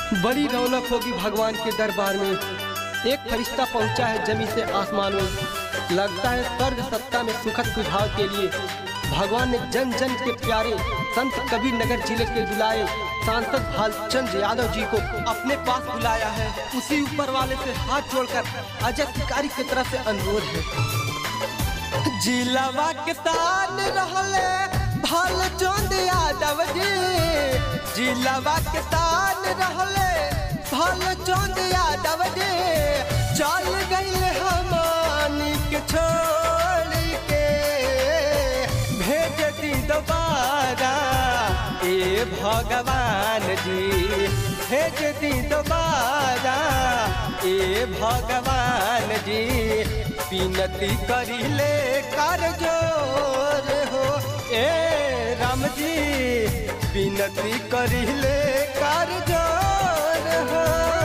बड़ी रौनक होगी भगवान के दरबार में एक फरिश्ता पहुंचा है जमी से आसमान में लगता है स्वर्ग सत्ता में सुखद सुझाव के लिए भगवान ने जन जन के प्यारे संत कबीर नगर जिले के बुलाए सांसद भालचंद यादव जी को अपने पास बुलाया है उसी ऊपर वाले से हाथ जोड़कर अजय शिकारी की तरफ से अनुरोध है जिलावा के तान रहले भालचंद यादव जी जिलावा के तान रहले भालचंद यादव जी चल गई हमानी के छोड़ के भेज दी दोबारा ए भगवान जी भेज दी दोबारा ए भगवान जी विनती करिले कर जोर हो ए राम जी विनती करिले कर जोर हो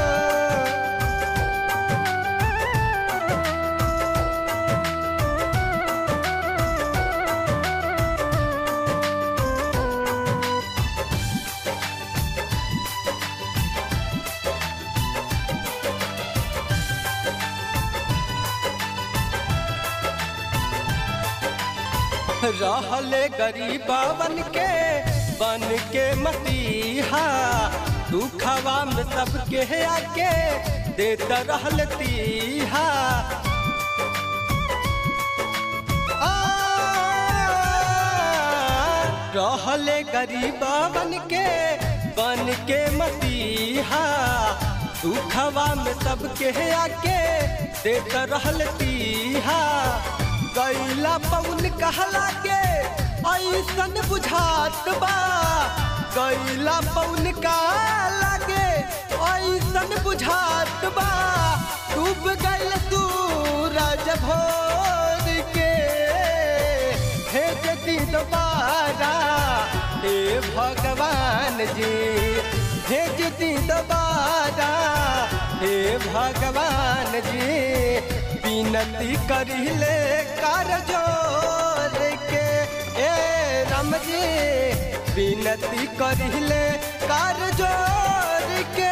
रहले गरीबवन के बन के मसीहा दुखवा में सबके आके देत रहल तीहा आ, रहले गरीबवन के बन के मसीहा दुखवा में सबके आके देत रहल तीहा गैला पौन कहला के ऐसन बुझात बा गैला पौन कहला के ऐसन बुझात बा डूब गैल सूरज भोर के भेज दी दोबारा हे भगवान जी भेज दी दोबारा हे भगवान जी विनती करिले कर जोर के ए राम जी विनती करिले कर जोर के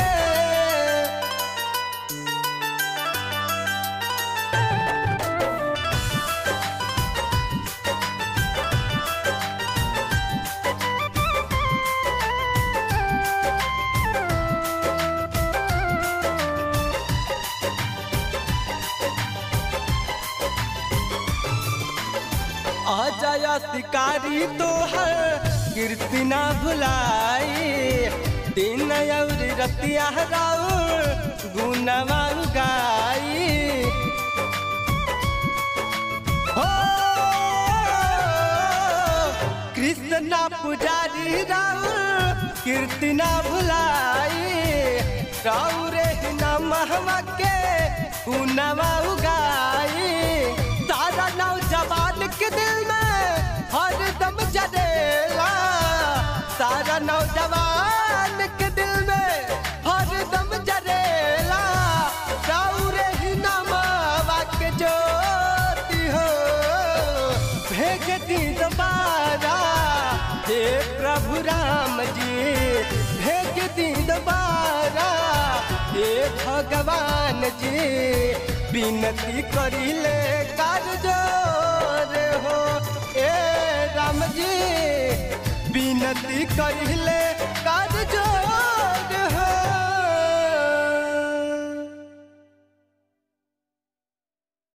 आ जाया शिकारी तो हर कीर्ति ना भुलाई दिन और रतिया राउर गुनवा गाई हो कृष्णा पुजारी राउर कीर्ति ना भुलाई राउरे नमहवा के गुनवा गाई सारा नौजवान के दिल में हर दम जरेला सारा नौजवान के दिल में हर दम जरेला राउरे ही नमावा के ज्योति हो भेज दी दोबारा हे प्रभु राम जी भेज दी दोबारा हे भगवान जी विनती करिले कर जोर हो ए राम जी विनती करिले कर